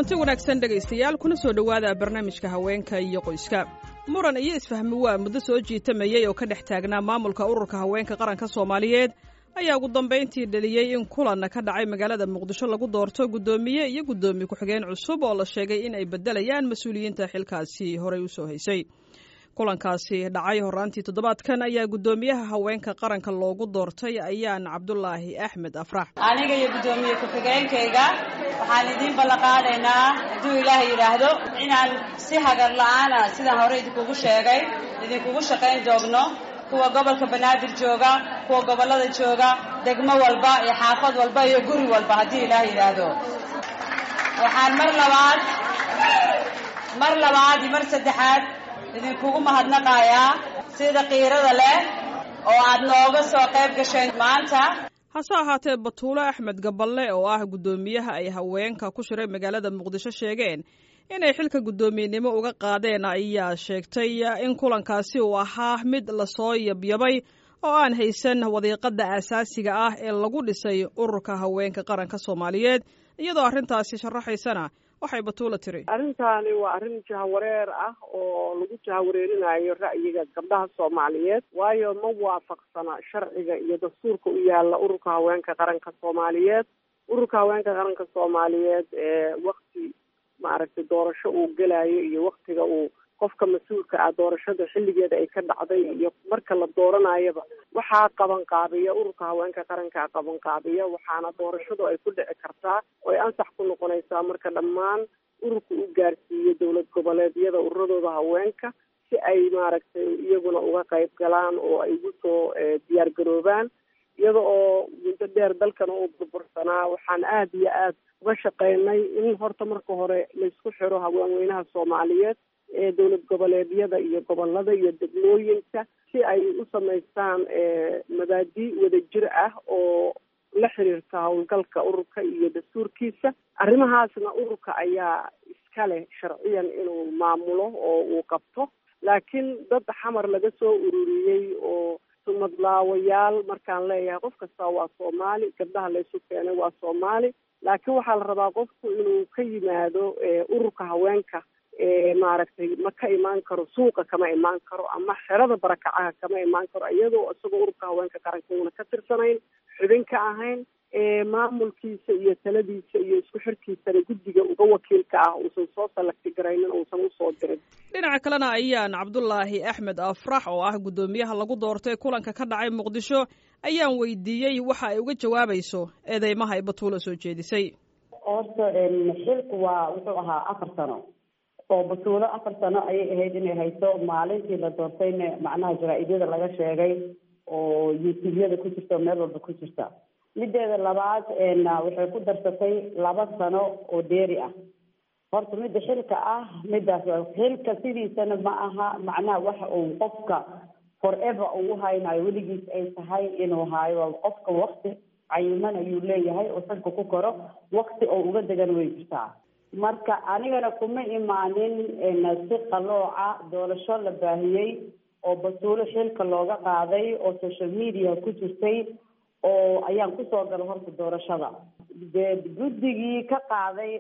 kulanti wanaagsan dhegaystayaal kuna soo dhowaada barnaamijka haweenka iyo qoyska muran iyo isfahmi waa muddo soo jiitamayey oo ka dhex taagnaa maamulka ururka haweenka qaranka soomaaliyeed ayaa ugu dambayntii dheliyey in kulan ka dhacay magaalada muqdisho lagu doorto guddoomiye iyo guddoomiye ku-xigeen cusub oo la sheegay in ay beddelayaan mas-uuliyiinta xilkaasi horey usoo haysay kulankaasi dhacay horaantii toddobaadkan ayaa guddoomiyaha haweenka qaranka loogu doortay ayaan cabdulaahi axmed afrax aniga iyo guddoomiye ku-xigeenkayga waxaan idiin ballanqaadaynaa hadduu ilaah yidhaahdo inaan si hagar la-aana sidaan hore idinkugu sheegay idinkugu shaqayn doogno kuwa gobolka banaadir jooga kuwa gobollada jooga degmo walba iyo xaafad walba iyo guri walba haddii ilaah yidhaahdo waxaan mar labaad mar labaad iyo mar saddexaad idinkugu mahadnaqayaa sida qiirada leh oo aad nooga soo qayb gasheen maanta hase ahaatee batuulo axmed gaballe oo ah guddoomiyaha ay haweenka ku shiray magaalada muqdisho sheegeen inay xilka guddoomiyenimo uga qaadeen ayaa sheegtay in kulankaasi uu ahaa mid lasoo yabyabay oo aan haysan wadiiqada aasaasiga ah ee lagu dhisay ururka haweenka qaranka soomaaliyeed iyadoo arrintaasi sharaxaysana waxay batuulo tiri arrintaani waa arrin jahawareer ah oo lagu jahawareerinayo ra'yiga gabdhaha soomaaliyeed waayo ma waafaqsana sharciga iyo dastuurka u yaala ururka haweenka qaranka soomaaliyeed ururka haweenka qaranka soomaaliyeed ee wakti maaragtay doorasho uu gelayo iyo waktiga uu qofka mas-uulka ah doorashada xilligeeda ay ka dhacday iyo marka la dooranayaba waxaa qaban qaabiya ururka haweenka qarankaa qaban qaabiya waxaana doorashadu ay ku dhici kartaa oo ay ansax ku noqonaysaa marka dhammaan ururka u gaarsiiyo dowlad goboleedyada ururadooda haweenka si ay maaragtay iyaguna uga qayb galaan oo ay ugu soo diyaar garoobaan iyada oo muddo dheer dalkana uu burbursanaa waxaan aada iyo aada uga shaqeynay in horta marka hore laysku xiro haweenweynaha soomaaliyeed ee dowlad goboleedyada iyo gobolada iyo degmooyinka si ay u samaystaan mabaadi wadajir ah oo la xiriirta howlgalka ururka iyo dastuurkiisa arrimahaasna ururka ayaa iska leh sharciyan inuu maamulo oo uu qabto laakiin dad xamar laga soo ururiyey oo sumadlaawayaal markaan leeyahay qof kasta waa soomaali gabdhaha laysu keenay waa soomaali laakiin waxaa la rabaa qofku inuu ka yimaado ururka haweenka maaragtay ma ka imaan karo suuqa kama imaan karo ama xerada barakacaha kama imaan karo iyadoo isagoo ururka haweenka qaranka uuna ka tirsanayn xubin ka ahayn maamulkiisa iyo taladiisa iyo isku xirkiisana guddiga uga wakiilka ah uusan soo salagti garaynin uusan usoo dirin dhinaca kalena ayaan cabdulaahi axmed afrax oo ah guddoomiyaha lagu doortay kulanka ka dhacay muqdisho ayaan weydiiyey waxa ay uga jawaabayso eedeymaha ay batuulo soo jeedisay horta xilku waa wuxuu ahaa afar sano oo batuulo afar sano ayay ahayd inay hayso maalintii la doortayna macnaha jaraa-idyada laga sheegay oo youtubeyada ku jirta oo meel walba ku jirta mideeda labaad waxay ku darsatay laba sano oo dheeri ah horta midda xilka ah midaas xilka sidiisana ma aha macnaha waxa uu qofka forever uu haynayo weligiis ay tahay inuu haayo qofka wakti cayiman ayuu leeyahay oo sanka ku koro wakti oo uga degan way jirtaa marka anigana kuma imaanin si qalooca doorasho la baahiyey oo batuulo xilka looga qaaday oo social media ku jirtay oo ayaan kusoo gala horta doorashada dee guddigii ka qaaday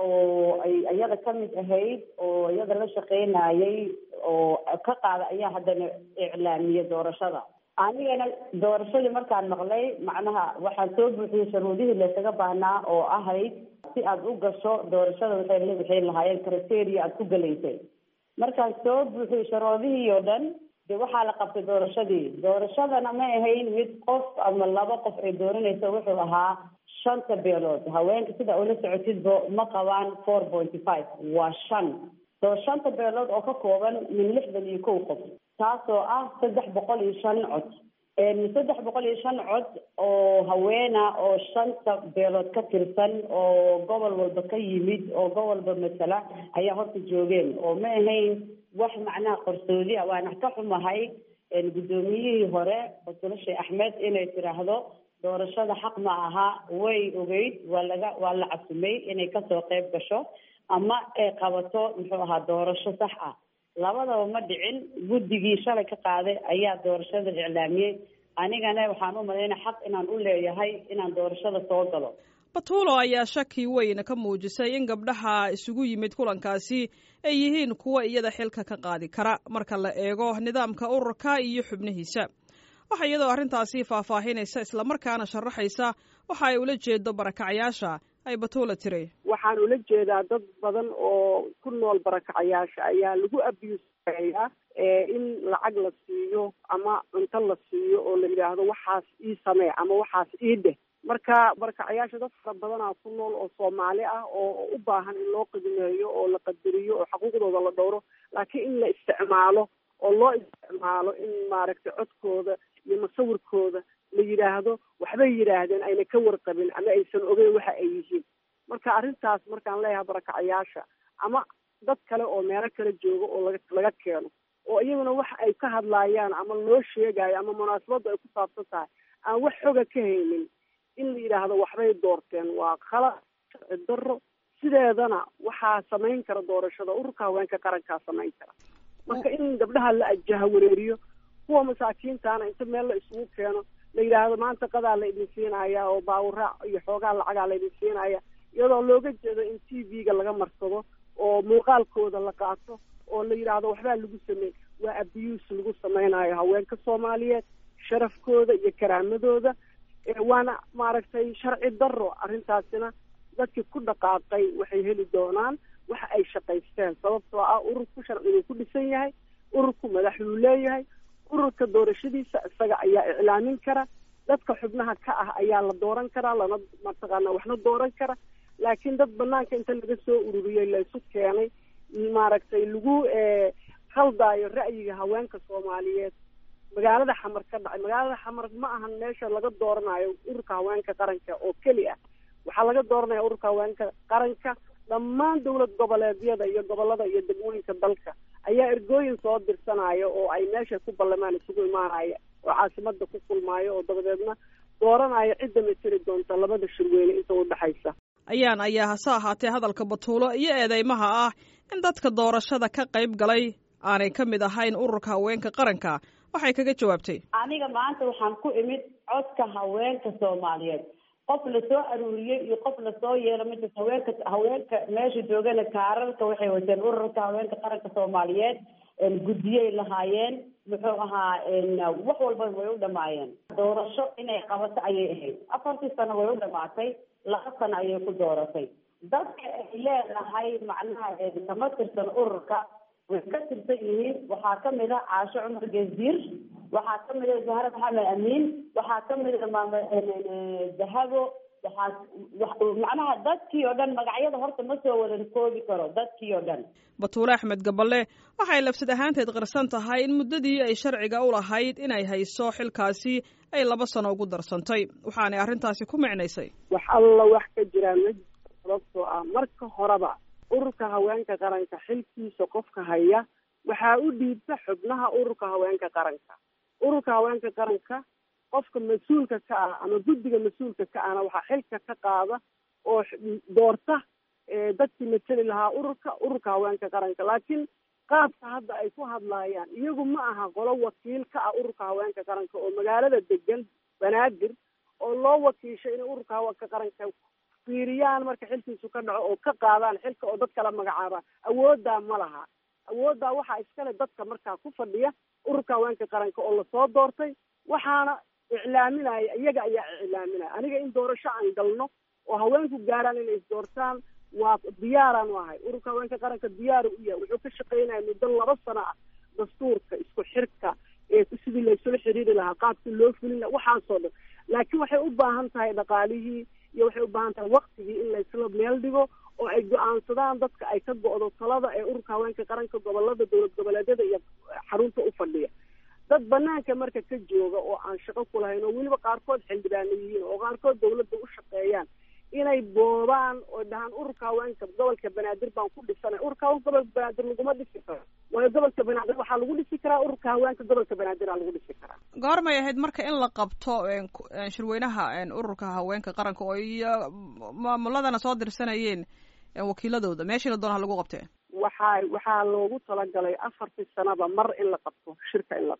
oo ay iyada kamid ahayd oo iyada la shaqeynayay oo ka qaaday ayaa haddana iclaamiyey doorashada anigana doorashadii markaan maqlay macnaha waxaan soo buuxiyey sharuudihii laysaga baahnaa oo ahayd si aada u gasho doorashada waxay waxay lahaayeen criteria aada ku galaysay markaan soo buuxiyey sharuudihii oo dhan de waxaa la qabtay doorashadii doorashadana ma ahayn mid qof ama laba qof ay dooranayso wuxuu ahaa shanta beelood haweenka sida ula socotidba ma qabaan four pointy five waa shan soo shanta beelood oo ka kooban min lixdan iyo kow qof taasoo ah saddex boqol iyo shan cod saddex boqol iyo shan cod oo haweena oo shanta beelood ka tirsan oo gobol walba ka yimid oo gobol walba masala ayaa horta joogeen oo ma ahayn wax macnaha qarsoodi ah waana ka xumahay guddoomiyihii hore batulo sheekh axmed inay tiraahdo doorashada xaq ma aha way ogeyd waa laga waa la casumay inay kasoo qayb gasho ama ay qabato muxuu ahaa doorasho sax ah labadaba ma dhicin guddigii shalay ka qaaday ayaa doorashada iclaamiyey anigana waxaan u malaynaya xaq inaan u leeyahay inaan doorashada soo galo batuulo ayaa shaki weyn ka muujisay in gabdhaha isugu yimid kulankaasi ay yihiin kuwa iyada xilka ka qaadi kara marka la eego nidaamka ururka iyo xubnihiisa waxa iyadoo arrintaasi faahfaahinaysa islamarkaana sharaxaysa waxa ay ula jeedo barakacyaasha ay batuula tiri waxaan ula jeedaa dad badan oo ku nool barakacayaasha ayaa lagu abuusayaa in lacag la siiyo ama cunto la siiyo oo la yidhaahdo waxaas ii samee ama waxaas ii dheh marka barakacayaasha dad fara badanaa ku nool oo soomaali ah oo u baahan in loo qiimeeyo oo la qadariyo oo xuquuqdooda la dhowro laakiin in la isticmaalo oo loo isticmaalo in maaragtay codkooda iyo musawirkooda la yidhaahdo waxbay yidhaahdeen ayna ka warqabin ama aysan ogeyn waxa ay yihiin marka arrintaas markaan leeyahay barakacayaasha ama dad kale oo meelo kala jooga oo laga laga keeno oo iyaguna waxa ay ka hadlaayaan ama loo sheegayo ama munaasabadda ay ku saabsan tahay aan wax xoga ka haynin in la yidhaahdo waxbay doorteen waa khalad sharci darro sideedana waxaa samayn kara doorashada ururka haweenka qarankaa samayn kara marka in gabdhaha la ajaha wareeriyo kuwa masaakiintaana inta meel la isugu keeno la yidhaahdo maanta qadaa la idin siinaya oo baawuraac iyo xoogaa lacagaa la idin siinaya iyadoo looga jeedo in t v-ga laga marsado oo muuqaalkooda la qaato oo la yidhaahdo waxbaa lagu sameey waa abuse lagu samaynayo haweenka soomaaliyeed sharafkooda iyo karaamadooda waana maaragtay sharci darro arrintaasina dadkii ku dhaqaaqay waxay heli doonaan waxa ay shaqaysteen sababtoo ah ururku sharciguu ku dhisan yahay ururku madaxuu leeyahay ururka doorashadiisa isaga ayaa iclaamin kara dadka xubnaha ka ah ayaa la dooran karaa lana mataqaana waxna dooran kara laakiin dad banaanka inta laga soo ururiyey laysu keenay maaragtay lagu khaldaayo ra'yiga haweenka soomaaliyeed magaalada xamar ka dhacay magaalada xamar ma ahan meesha laga dooranayo ururka haweenka qaranka oo keli ah waxaa laga dooranaya ururka haweenka qaranka dhammaan dowlad goboleedyada iyo gobolada iyo degmooyinka dalka ayaa ergooyin soo dirsanaya oo ay meesha ku ballamaan isugu imaanaya oo caasimada ku kulmaayo oo dabadeedna dooranaya cidda materi doonta labada shirweyne inta udhexaysa ayaan ayaa hase ahaatee hadalka batuulo iyo eedeymaha ah in dadka doorashada ka qayb galay aanay ka mid ahayn ururka haweenka qaranka waxay kaga jawaabtay aniga maanta waxaan ku imid codka haweenka soomaaliyeed qof lasoo aruuriyey iyo qof lasoo yeelo mida haweenka haweenka meesha joogana kaararka waxay wateen ururka haweenka qaranka soomaaliyeed guddiyay lahaayeen muxuu ahaa wax walba way u dhamaayeen doorasho inay qabato ayay ahayd afartii sano way u dhamaatay laba sano ayay ku dooratay dadka ay leedahay macnaha kama tirsan ururka way ka tirsan yihiin waxaa kamid ah caasho cumar geesdiir waxaa kamid ah zahra maxamed amiin waxaa kamid ah maama dahabo waxaa macnaha dadkii oo dhan magacyada horta ma soo wadan koobi karo dadkii oo dhan batuule axmed gaballe waxay labsad ahaanteed qirsan tahay in muddadii ay sharciga u lahayd inay hayso xilkaasi ay laba sano ugu darsantay waxaanay arrintaasi ku micnaysay wax alla wax ka jiraan ma sababtoo ah marka horeba ururka haweenka qaranka xilkiisa qofka haya waxaa u dhiibta xubnaha ururka haweenka qaranka ururka haweenka qaranka qofka mas-uulka ka ah ama guddiga mas-uulka ka ahna waxaa xilka ka qaada oo doorta dadkii mateli lahaa ururka ururka haweenka qaranka laakiin qaabka hadda ay ku hadlaayaan iyagu ma aha qolo wakiil ka ah ururka haweenka qaranka oo magaalada degan banaadir oo loo wakiishay inay ururka haweenka qaranka fiiriyaan marka xilkiisu ka dhaco oo ka qaadaan xilka oo dad kala magacaabaan awooddaa ma laha awooddaa waxaa iskale dadka markaa ku fadhiya ururka haweenka qaranka oo lasoo doortay waxaana iclaaminaya iyaga ayaa iclaaminaya aniga in doorasho aan galno oo haweenku gaaraan inay isdoortaan waa diyaaraan u ahay ururka haweenka qaranka diyaaru u yahay wuxuu ka shaqaynaya muddo laba sano ah dastuurka isku xirka ee sidii laysula xiriiri lahaa qaabkii loo fulin laha waxaasoo dhan laakiin waxay u baahan tahay dhaqaalihii iyo waxay u baahan tahay waktigii in laysla meel dhigo oo ay go-aansadaan dadka ay ka go-do talada ee ururka haweenka qaranka gobolada dowlad goboleedyada iyo xarunta u fadhiya dad banaanka marka ka jooga oo aan shaqo ku lahayn oo weliba qaarkood xildhibaano yihiin oo qaarkood dawladda u shaqeeyaan inay boobaan oo dhahaan ururka haweenka gobolka banaadir baan ku dhisanay ururka haweenka gobolka banaadir laguma dhisi karo waayo gobolka banaadir waxaa lagu dhisi karaa ururka haweenka gobolka banaadir aa lagu dhisi karaa goormay ahayd marka in la qabto shirweynaha ururka haweenka qaranka oo iyo maamuladana soo dirsanayeen wakiiladooda meeshii la doona ha lagu qabtee waxaa waxaa loogu talagalay afartii sanaba mar in la qabto shirka in la qabto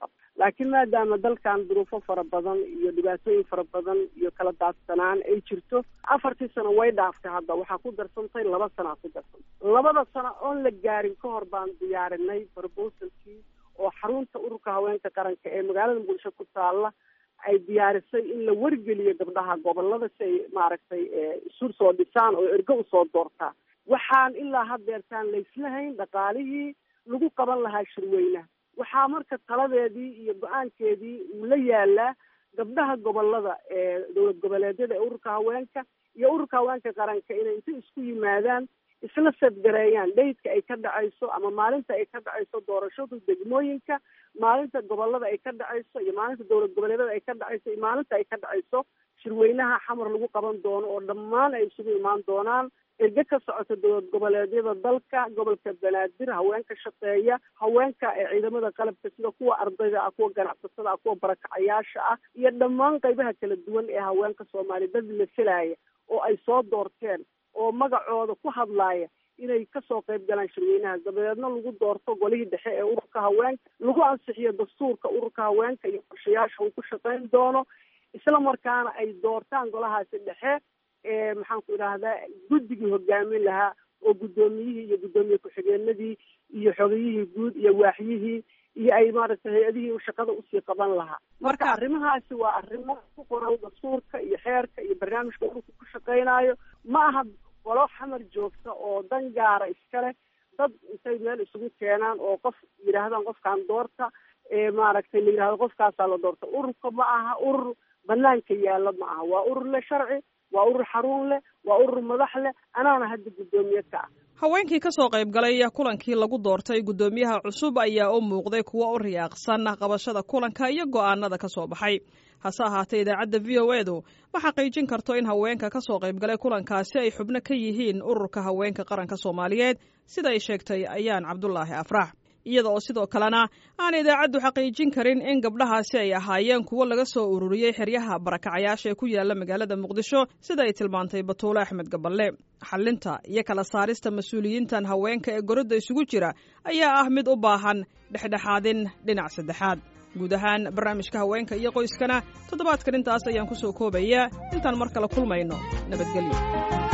laakiin maadaama dalkan duruufo fara badan iyo dhibaatooyin fara badan iyo kala daadsanaan ay jirto afartii sano way dhaaftay hadda waxaa ku darsantay laba sanaa ku darsantay labada sano oon la gaarin ka hor baan diyaarinay proposalkii oo xarunta ururka haweenka qaranka ee magaalada muqdisho ku taalla ay diyaarisay in la wargeliyo gabdhaha gobolada si ay maaragtay isu soo dhisaan oo ergo usoo doortaan waxaan ilaa haddeertaan layslahayn dhaqaalihii lagu qaban lahaa shirweynaha waxaa marka taladeedii iyo go-aankeedii uu la yaalaa gabdhaha gobolada ee dowlad goboleedyada ee ururka haweenka iyo ururka haweenka qaranka inay inta isku yimaadaan isla sadgareeyaan dhaydka ay ka dhacayso ama maalinta ay ka dhacayso doorashadu degmooyinka maalinta gobolada ay ka dhacayso iyo maalinta dowlad goboleedyada ay ka dhacayso iyo maalinta ay ka dhacayso shirweynaha xamar lagu qaban doono oo dhammaan ay isugu imaan doonaan erge ka socota dowlad goboleedyada dalka gobolka banaadir haweenka shaqeeya haweenka ee ciidamada qalabka sida kuwa ardayda ah kuwa ganacsatada ah kuwa barakacayaasha ah iyo dhammaan qaybaha kala duwan ee haweenka soomaaliya dad la filaya oo ay soo doorteen oo magacooda ku hadlaaya inay kasoo qayb galaan shirweynaha dabadeedna lagu doorto golihii dhexe ee ururka haweenka lagu ansixiyo dastuurka ururka haweenka iyo qorshayaasha uu ku shaqayn doono isla markaana ay doortaan golahaasi dhexe ee maxaan ku idhaahdaa guddigii hogaamin lahaa oo guddoomiyihii iyo guddoomiye ku-xigeenadii iyo xogayihii guud iyo waaxyihii iyo ay maaragtay hay-adihii shaqada usii qaban lahaa marka arrimahaasi waa arrimo ku qoran dastuurka iyo xeerka iyo barnaamijka ururka ku shaqaynaayo ma aha golo xamar joogta oo dan gaara iskale dad intay meel isugu keenaan oo qof yidhaahdaan qofkaan doorta ee maaragtay la yidhahdo qofkaasaa la doorta ururka ma aha urur banaanka yaalla ma aha waa urur leh sharci waa urur xarun leh waa urur madax leh anaana hadda guddoomiye ka ah haweenkii ka soo qayb galay kulankii lagu doortay guddoomiyaha cusub ayaa u muuqday kuwo u riyaaqsan qabashada kulanka iyo go'aanada ka soo baxay hase ahaatee idaacadda v o edu ma xaqiijin karto in haweenka ka soo qayb galay kulankaasi ay xubno ka yihiin ururka haweenka qaranka soomaaliyeed sida ay sheegtay ayaan cabdulaahi afrax iyada oo sidoo kalena aan idaacaddu xaqiijin karin in gabdhahaasi ay ahaayeen kuwo laga soo ururiyey xeryaha barakacayaasha ee ku yaala magaalada muqdisho sida ay tilmaantay batuule axmed gaballe xallinta iyo kala saarista mas-uuliyiintan haweenka ee gorodda isugu jira ayaa ah mid u baahan dhexdhexaadin dhinac saddexaad guud ahaan barnaamijka haweenka iyo qoyskana toddobaadkan intaas ayaan ku soo koobayaa intaan mar kale kulmayno nabadgelyo